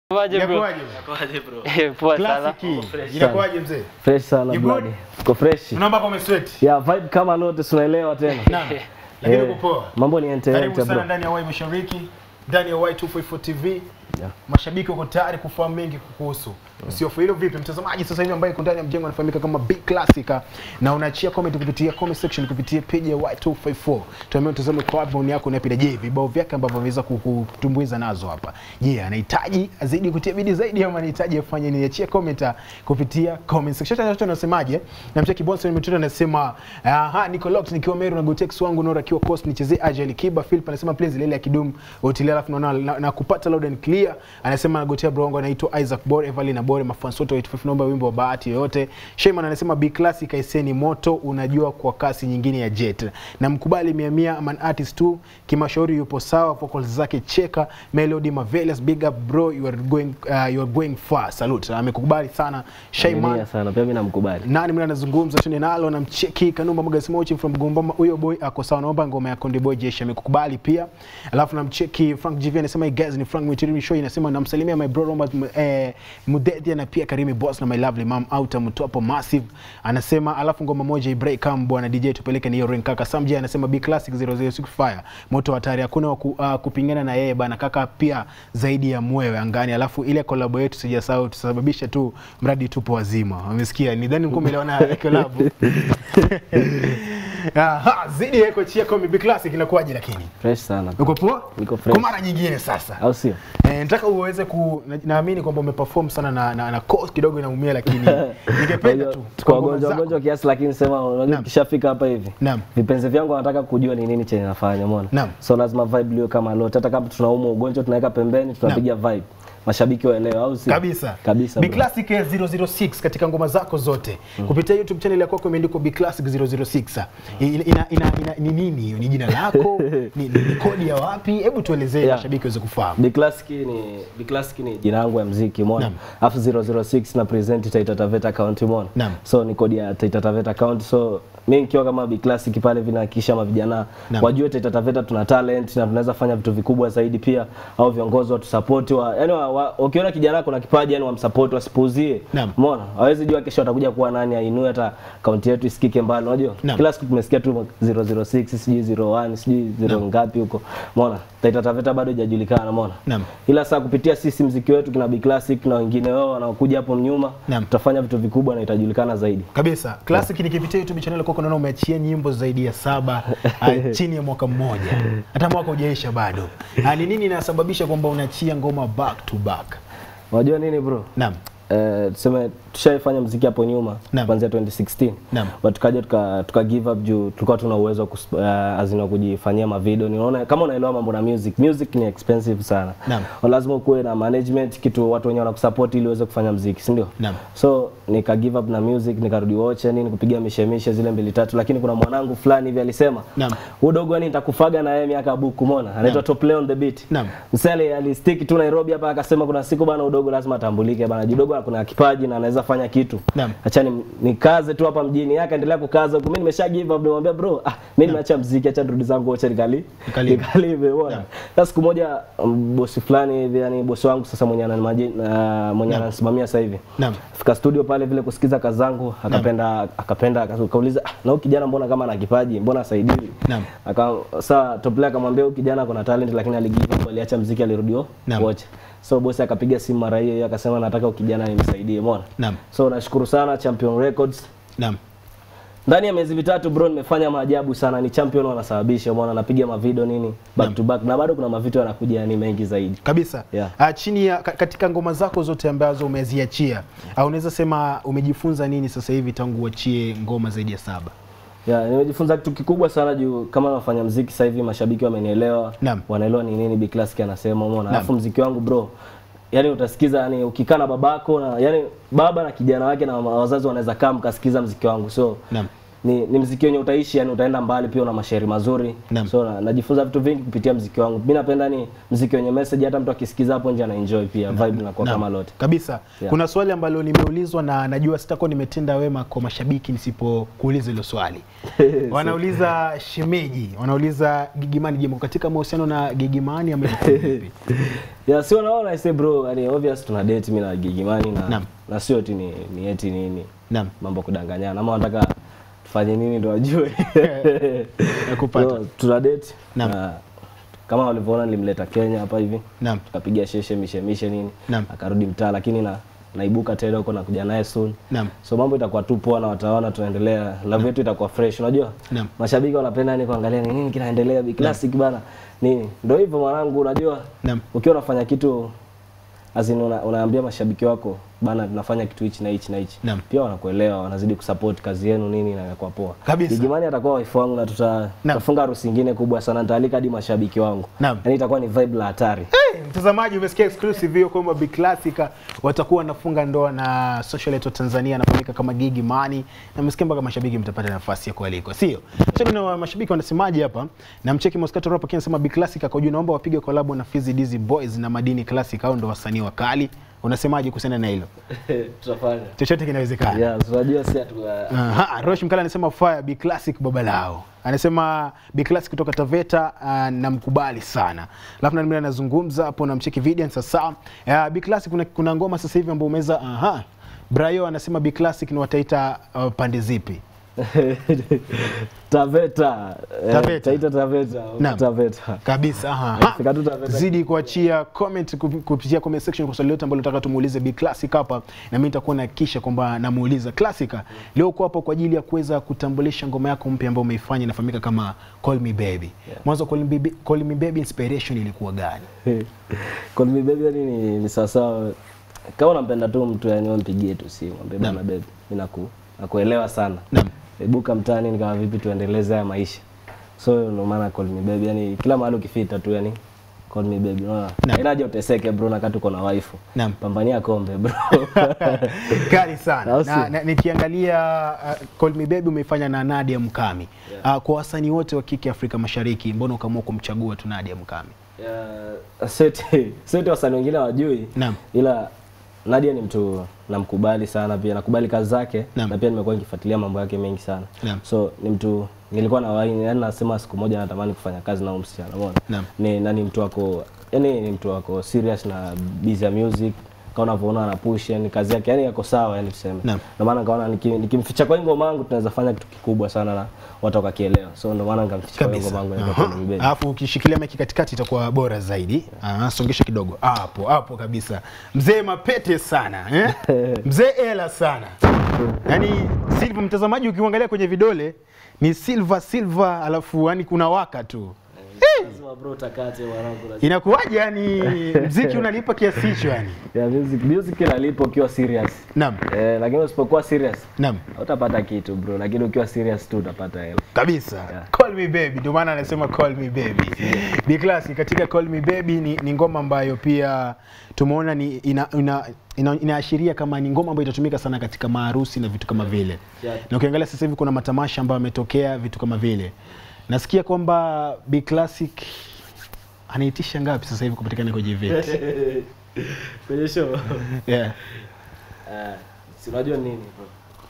Inakuwaje bro? Inakuwaje? Kwaje bro? Eh, Poa sana. Classic. Inakuwaje mzee? Fresh sana You blood. good? Tuko fresh. Unaomba kwa sweat. Ya vibe kama lote tunaelewa tena. Naam. Lakini Eh, uko poa. Mambo ni ente Karibu ente sana bro. ndani ya Y Mashariki, ndani ya Y254 TV. Yeah. Mashabiki wako tayari kufahamu mengi kukuhusu. Usiofu hilo vipi mtazamaji sasa hivi ambaye yuko ndani ya mjengo anafahamika kama Big Classica na unaachia comment kupitia comment section kupitia page ya Y254. Tuambie mtazamo kwa wapi maoni yako unapenda je vibao vyake ambavyo ameweza kukutumbuiza nazo hapa. Je, anahitaji azidi kutia bidii zaidi ama anahitaji afanye nini? Achia comment kupitia comment section. Sasa watu wanasemaje? Na mcheki Bonson Mituta anasema aha niko locked nikiwa Meru na Gotex wangu Nora akiwa Coast nichezee Agile Kiba Philip anasema please lele ya Kidum hotel alafu naona na, na kupata loud and clear anasema nagotea bro wangu anaitwa Isaac Bore Evelyn na Bore mafans wote wa 85 naomba wimbo wa bahati yoyote Sheyman anasema B classic aiseni moto unajua kwa kasi nyingine ya jet na mkubali mia mia man artist tu kimashauri yupo sawa vocals zake cheka melody marvelous big up bro you are going uh, you are going far salute amekubali sana Sheyman Aminia sana pia mimi namkubali. nani mimi anazungumza tu nalo na mcheki Kanumba Magazine Mochi from Gombama huyo boy ako sawa naomba ngoma ya Konde Boy Jeshi amekukubali pia alafu namcheki Frank GV anasema hey guys ni Frank Mwitiri show inasema namsalimia my bro Robert eh, Mudedia na pia Karimi Boss na my lovely mom out mtopo massive anasema alafu ngoma moja break come bwana DJ tupeleke ni hiyo ring kaka Samji anasema B classic 006 fire moto hatari hakuna wa ku, uh, kupingana na yeye bana kaka pia zaidi ya mwewe angani alafu ile collab yetu sijasahau tusababisha tu mradi tupo wazima umesikia nidhani mko umeelewana collab Aha, zidi yako chia kwa Bibi Classic inakuwaje lakini? Fresh sana. Uko poa? Niko fresh. Kwa mara nyingine sasa. Au sio? Eh, nataka uweze ku na- naamini kwamba umeperform sana na na, na course kidogo inaumia lakini ningependa tu Tuko kwa ngoma wagonjwa zako. wagonjwa kiasi lakini sema unajua Naam. kishafika hapa hivi. Naam. Vipenzi vyangu wanataka kujua ni nini chenye nafanya, umeona? Naam. So lazima vibe liwe kama lote. Hata kama tunaumwa ugonjwa tunaweka pembeni tunapiga vibe. Mashabiki waelewe au sio? Kabisa. Kabisa. Bi bro. Classic ya 006 katika ngoma zako zote. Kupitia YouTube channel yako imeandikwa Bi Classic 006. Ina, ina, ina, ina, ni nini hiyo? Ni jina lako? ni, ni, ni kodi ya wapi? Hebu tuelezee Yeah. mashabiki waweze kufahamu. Big Classic ni Big Classic ni jina langu ya muziki umeona. Naam. Alafu 006 na present Taita Taveta account umeona. Naam. So ni kodi ya Taita Taveta account so mimi nikiwa kama Big Classic pale vinahakikisha mavijana Naam. wajue Taita Taveta tuna talent na tunaweza fanya vitu vikubwa zaidi pia au viongozi watu support wa yani wa, wa, ukiona kijana kuna kipaji yani wamsupport wasipuuzie. Naam. Umeona? Hawezi jua kesho atakuja kuwa nani ainue hata account yetu isikike mbali unajua. Naam. Kila siku tumesikia tu 006 sijui 01 sijui 0 ngapi huko. Umeona? Taita Taveta bado haijajulikana umeona? Naam. ila saa kupitia sisi mziki wetu kina Big Classic na wengine wao wanaokuja hapo nyuma Naam. tutafanya vitu vikubwa na itajulikana zaidi. Kabisa. Classic nikipitia YouTube channel yako naona umeachia nyimbo zaidi ya saba uh, chini ya mwaka mmoja. Hata mwaka hujaisha bado. Ah, Ni nini inasababisha kwamba unaachia ngoma back to back? Unajua nini bro? Naam. Eh, tuseme tushaifanya mziki hapo nyuma Naam. kuanzia 2016 Naam. but tukaja tuka, tuka give up juu tulikuwa tuna uwezo wa kus- uh, azina kujifanyia mavideo. Niona kama unaelewa mambo na music, music ni expensive sana. Naam. Lazima ukuwe na management, kitu watu wenyewe wanakusupport ili uweze kufanya mziki, si ndio? Naam. So nika give up na music, nikarudi woche nini kupiga mishemishe zile mbili tatu, lakini kuna mwanangu fulani hivi alisema Naam. huyu dogo yani nitakufaga na yeye miaka buku, umeona? Anaitwa Top Play on the beat. Naam. Msele alistick tu Nairobi hapa akasema kuna siku bana udogo lazima atambulike bana. Judogo kuna kipaji na anaweza fanya kitu. Naam. Acha ni, nikaze tu hapa mjini. Yake endelea kukaza huko. Mimi nimesha give up nimwambia bro, ah mimi nimeacha muziki acha nirudi zangu acha nikali. Nikalive. Nikalive bwana. Naam. Sasa siku moja um, bosi fulani hivi yani bosi wangu sasa mwenye ananimaji uh, mwenye Naam. ananisimamia sasa hivi. Naam. Fika studio pale vile kusikiza kazi zangu akapenda akapenda akauliza ah, na huyu kijana mbona kama ana kipaji mbona asaidii? Naam. Aka saa top player akamwambia huyu kijana kuna talent lakini aligive up aliacha muziki alirudio Naam. wote. So bosi akapiga simu mara hiyo hiyo akasema nataka huyu kijana nimsaidie, umeona? Naam. So nashukuru sana Champion Records. Naam. Ndani ya miezi mitatu bro nimefanya maajabu sana, ni champion wanasababisha, umeona napiga mavideo nini back to back na bado kuna mavideo yanakuja yani mengi zaidi. Kabisa. Yeah. Ah, chini ya ka- katika ngoma zako zote ambazo umeziachia, ah, unaweza sema umejifunza nini sasa hivi tangu uachie ngoma zaidi ya saba? Ya, nimejifunza kitu kikubwa sana juu kama nafanya mziki sasa hivi mashabiki wamenielewa. Naam. Wanaelewa ni nini Big Classic anasema, umeona? Alafu mziki wangu bro, yani utasikiza yani ukikaa na babako na yani baba na kijana wake na wazazi wanaweza kaa mkasikiza mziki wangu. So Naam. ni, ni mziki wenye utaishi yani utaenda mbali pia una mashairi mazuri Naam. so na, najifunza vitu vingi kupitia mziki wangu mi napenda ni mziki wenye message hata mtu akisikiza hapo nje ana enjoy pia vibe inakuwa Naam, kama lote kabisa Yeah. kuna swali ambalo nimeulizwa na najua sitakuwa nimetenda wema kwa mashabiki nisipokuuliza hilo swali wanauliza shemeji wanauliza gigimani je mko katika mahusiano na gigimani ama iko vipi? yeah, si unaona I say bro yani obvious tuna date mimi na Gigimani na Naam. na sio eti ni, ni eti nini naam mambo kudanganyana ama wanataka tufanye nini ndo wajue Nakupata. So, tuna date Naam. na kama walivyoona nilimleta Kenya hapa hivi naam tukapiga sheshe mishemishe nini Naam. akarudi mtaa lakini na naibuka tena huko na kuja naye soon naam so mambo itakuwa tu poa na wataona tunaendelea love yetu itakuwa fresh unajua Naam. mashabiki wanapenda ni kuangalia ni nini kinaendelea bi classic bana nini ndio hivyo mwanangu unajua Naam. ukiwa unafanya kitu azin una, unaambia mashabiki wako bana tunafanya kitu hichi na hichi na hichi Naam. pia wanakuelewa wanazidi kusupport kazi yenu nini na inakuwa poa Kabisa. Gigimani atakuwa wife wangu na tuta, tutafunga harusi nyingine kubwa sana nitaalika hadi mashabiki wangu Naam. yani itakuwa ni vibe la hatari Hey, mtazamaji umesikia exclusive hiyo kwamba Big Classica watakuwa wanafunga ndoa na social leto Tanzania anafahamika kama Gigi Mani na msikia mpaka mashabiki mtapata nafasi ya kualikwa sio cheki na mashabiki wanasemaje hapa na mcheki Moscato Rap anasema Big Classica kwa juu naomba wapige collab na Fizzy Dizzy Boys na Madini Classic au ndo wasanii wakali unasemaje kuhusiana na hilo tutafanya chochote kinawezekana yeah unajua si atu Aha, Rosh Mkala anasema fire Big Classic baba lao. Anasema Big Classic kutoka Taveta uh, namkubali sana. Alafu na mimi anazungumza hapo na mcheki video sasa. Uh, Big Classic kuna, kuna ngoma sasa hivi ambayo umeweza aha. Brayo anasema Big Classic ni wataita uh, pande zipi? Taveta. Eh, Taveta. Taita Taveta. Naam. Taveta. Kabisa. Aha. Fika tu Taveta. Zidi kuachia comment kup- kupitia comment section kwa swali lote ambalo nataka tumuulize Big Classic hapa na mimi nitakuwa nahakikisha kwamba namuuliza Classic. Leo uko hapo kwa ajili ya kuweza kutambulisha ngoma yako mpya ambayo umeifanya inafahamika kama Call Me Baby. Mwanzo Call Me Baby, Call Me Baby inspiration ilikuwa gani? Call me baby yani ni, ni sawasawa kama unampenda tu mtu yani wewe mpigie tu simu mwambie Naam. bana baby mimi naku nakuelewa sana Naam. ibuka mtaani ni kama vipi tuendeleze haya maisha so ndio maana call me baby yani kila mahali ukifita tu yani call me baby unaona Naam. haina haja uteseke bro na kati uko na wife Naam. pambania kombe bro Kali sana. Au sio? Na, na, nikiangalia uh, Call Me Baby umeifanya na Nadia Mkami. Uh, kwa wasanii wote wa kike Afrika Mashariki, mbona ukaamua kumchagua tu Nadia Mkami? Ya, seti seti wasanii wengine hawajui Naam. ila Nadia ni mtu namkubali sana pia nakubali kazi zake Naam. na pia nimekuwa nikifuatilia mambo yake mengi sana Naam. so ni mtu nilikuwa na waini yani nasema siku moja natamani kufanya kazi na huyu msichana umeona Naam. ni nani mtu wako yani ni mtu wako serious na busy ya music kama unavyoona ana push yani kazi yake yani yako sawa yani tuseme Naam. ndio maana nikaona niki- nikimficha kwa hii ngoma yangu tunaweza fanya kitu kikubwa sana na watu wakakielewa so ndio maana nikamficha kwa hii kabisa. ngoma yangu inaitwa Aha. Call Me Baby. Alafu ukishikilia maiki katikati itakuwa bora zaidi. Ah, songesha kidogo hapo hapo kabisa. Mzee mapete sana eh? Mzee ela sana. Yaani Silva, mtazamaji ukiangalia kwenye vidole ni silver silver, alafu yani kuna waka tu. Lazima bro utakate mwanangu lazima. Inakuwaje yani mziki unalipa kiasi hicho yani? Ya music music inalipa ukiwa serious. Naam. Eh, lakini usipokuwa serious Naam. utapata kitu bro, lakini ukiwa serious tu utapata hela. kabisa Yeah. call me baby ndio maana anasema call me baby Bi Class katika call me baby ni, ni ngoma ambayo pia tumeona ni ina, ina, ina, inaashiria kama ni ngoma ambayo itatumika sana katika maharusi na vitu kama vile Yeah. na ukiangalia sasa hivi kuna matamasha ambayo yametokea vitu kama vile nasikia kwamba Bi Classic anaitisha ngapi sasa hivi kupatikana kwenye event Kwenye show. yeah. Eh, si unajua nini bro?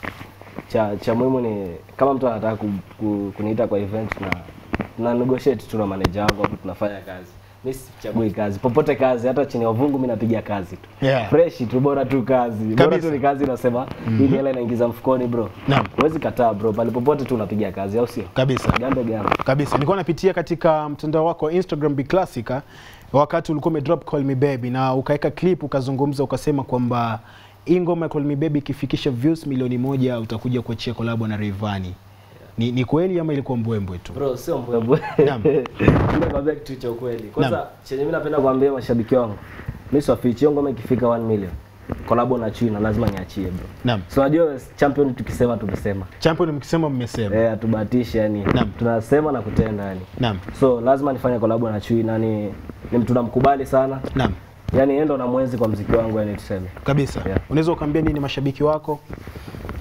Cha cha muhimu ni kama mtu anataka ku, ku, kuniita kwa event na na negotiate tu na manager wangu hapo tunafanya kazi. Mimi sichagui kazi. Popote kazi hata chini ya uvungu mimi napiga kazi tu. Yeah. Fresh tu bora tu kazi. Bora Kabisa. tu ni kazi unasema hii hela inaingiza mfukoni bro. Naam. Huwezi kataa bro. Pale popote tu unapiga kazi au sio? kabisa Gambe gambe. kabisa nilikuwa napitia katika mtandao wako wa Instagram Bi Classica wakati ulikuwa umedrop Call Me Baby na ukaweka clip ukazungumza ukasema kwamba hii ngoma ya Call Me Baby ikifikisha views milioni moja utakuja kuachia kolabo na Rayvanny. Ni, ni kweli ama ilikuwa mbwembwe tu? Bro, sio mbwembwe. Naam. Mimi nakwambia kitu cha ukweli. Kwanza chenye mimi napenda kuambia mashabiki wangu. Mimi siwafichi hiyo ngoma ikifika 1 million. Collabo na China lazima niachie bro. Naam. So unajua champion tukisema tumesema. Champion mkisema mmesema. Eh, hatubahatishi yani. Naam. Tunasema na kutenda yani. Naam. So lazima nifanye collabo na Chui na ni ni mtu namkubali sana. Naam. Yaani yeye ndo na mwenzi kwa mziki wangu yani tuseme. Kabisa. Yeah. Unaweza ukaambia nini mashabiki wako?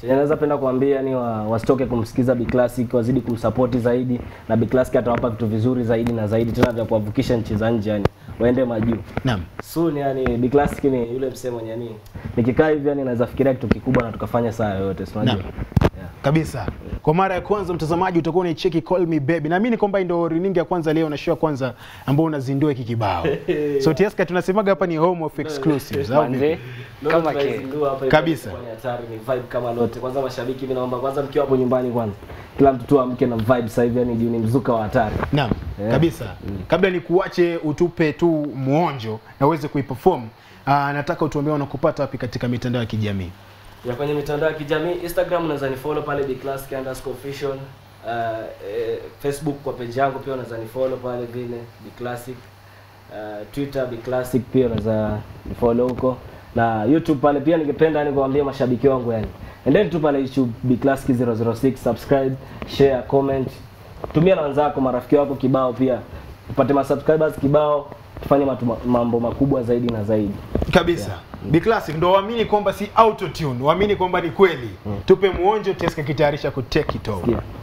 Chenye naweza penda kuambia ni wa, wasitoke kumsikiza Big Classic, wazidi kumsupport zaidi na Big Classic atawapa vitu vizuri zaidi na zaidi tena vya kuwavukisha nchi za nje yani waende majuu. Naam. Soon yani Big Classic ni yule msemo mwenye yani nikikaa hivi yani naweza fikiria kitu kikubwa na tukafanya saa yoyote, si unajua? Naam. Yeah. kabisa kwa mara ya kwanza mtazamaji utakuwa unaicheki call me baby naamini kwamba hii ndio runinga ya kwanza leo na show ya kwanza ambao unazindua hiki kibao so Tieska tunasemaga hapa ni home of exclusives au Manze, vipi? Leo kama ke tunaizindua hapa hivi Kabisa. kwa ni hatari ni vibe kama lote. Kwanza mashabiki mimi naomba kwanza mkiwa hapo nyumbani kwanza. Kila mtu tu amke na vibe sasa hivi yani juu ni mzuka wa hatari. Naam, Yeah. kabisa. Kabla ni kuache utupe tu muonjo na uweze kuiperform, ah, nataka utuambie wanakupata wapi katika mitandao ya kijamii. ya kwenye mitandao ya kijamii Instagram unaweza ni follow pale bclassic underscore official uh, eh, Facebook kwa page yangu pia unaweza ni follow pale vile bclassic uh, Twitter bclassic pia unaweza ni follow huko na YouTube pale pia ningependa yani kuambia mashabiki wangu yani endeni tu pale YouTube bclassic 006 subscribe share comment tumia na wenzako marafiki wako kibao pia upate masubscribers kibao tufanye matu, mambo makubwa zaidi na zaidi Kabisa. Be classic ndo waamini kwamba si auto tune, waamini kwamba ni kweli. Tupe muonjo Tieska kitayarisha ku take it over. yeah.